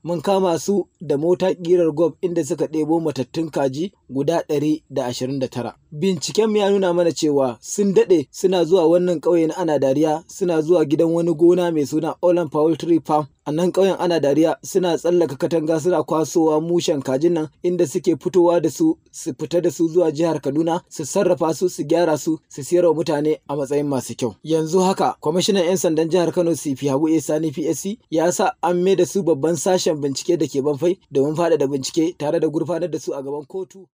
mun kama su da mota ƙirar gob inda suka ɗebo matattun kaji guda ɗari da ashirin da tara. Binciken ya nuna mana cewa sun daɗe suna zuwa wannan ƙauye na ana dariya suna zuwa gidan wani gona mai suna Olan Poultry Farm a nan ƙauyen ana dariya suna tsallaka katanga suna kwasowa mushen kajin nan inda suke fitowa da su su fita da su zuwa jihar Kaduna su sarrafa su su gyara su su siyar wa mutane a matsayin masu kyau. Yanzu haka kwamishinan 'yan sandan jihar Kano CP Habu Sani PSC ya sa an mai da su babban sashen bincike da ke banfai domin faɗaɗa bincike tare da gurfanar da su a gaban kotu.